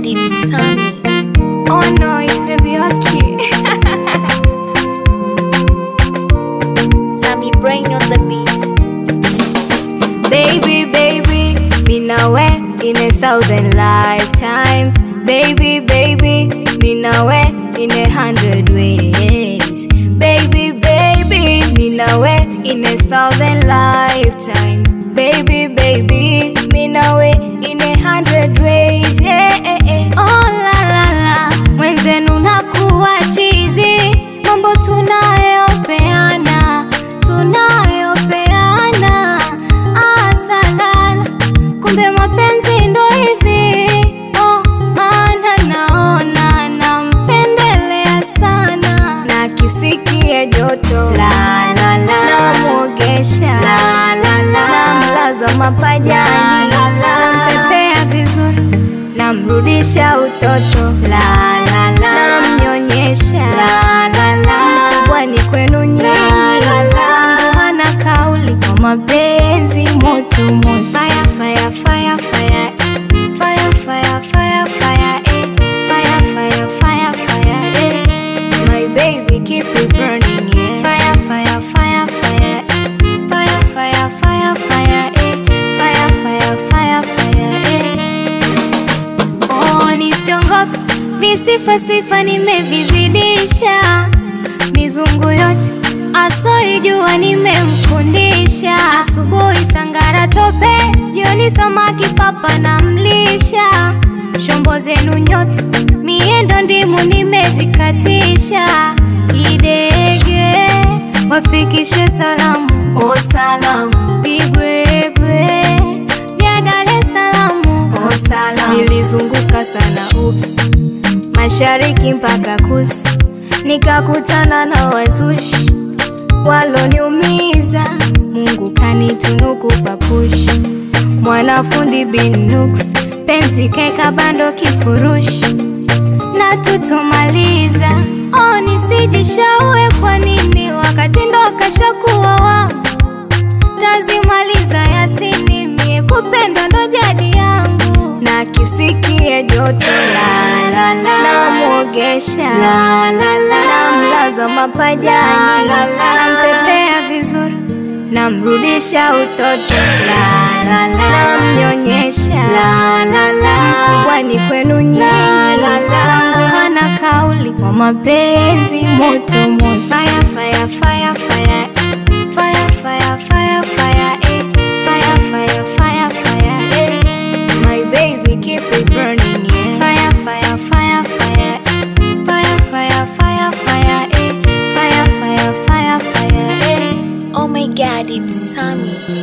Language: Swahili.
god, it's Sammy. Oh no, it's baby okay. Sammy brain on the beat. baby, baby, me nawe in a thousand lifetimes. Baby, baby, me nawe in a hundred ways. Baby, baby, me nawe in a thousand lifetimes. Baby, baby, me nawe in a hundred ways. Yeah, eh, eh. Oh la la la, mwenzenu nakuwa chizi, mambo tunayopeana tunayopeana asalala, kumbe mapenzi ndo hivi oh, maana naona nampendelea sana na kisikie joto la la la, namwogesha la la la, namlaza mapajani la la, nampepea vizuri namrudisha utoto la la la, namnyonyesha la la la, bwani kwenu nyinyi la la, hana kauli kwa mapenzi moto moto, fire fire fire fire fire fire fire fire eh, fire fire fire fire eh, my baby keep it burning yeah, fire fire fire fire fire fire fire fire eh, fire fire fire fire eh. Oh, nisiongope visifa sifa nimevizidisha, mizungu yote asoijua nimemfundisha. Asubuhi sangara tope, jioni samaki papa namlisha. Shombo zenu nyote miendo ndimu nimezikatisha. Idege wafikishe salamu, o salamu vigwegwe vya Dar es Salaam, o salamu nilizunguka sana ups mashariki mpaka kusi, nikakutana na wazushi waloniumiza. Mungu kanitunuku papushi, mwanafundi bin Nux, penzi keka bando kifurushi na tutomaliza. Oh, nisijishaue kwa nini wakati ndo kashakuwa wangu, tazimaliza yasini mie kupenda ndo jadi yangu, na kisikie joto la la la, namwogesha la la la, namlaza mapajani la la, nampepea vizuri namrudisha utoto la la la, namnyonyesha la la la, mkubwani kwenu nyinyi la la, hana kauli kwa mapenzi moto moto, fire fire fire fire fire fire fire fire eh, fire fire fire fire eh, my baby keep it burning yeah, fire fire fire fire fire fire fire fire eh, fire fire fire fire eh. Oh my god, it's Sammy.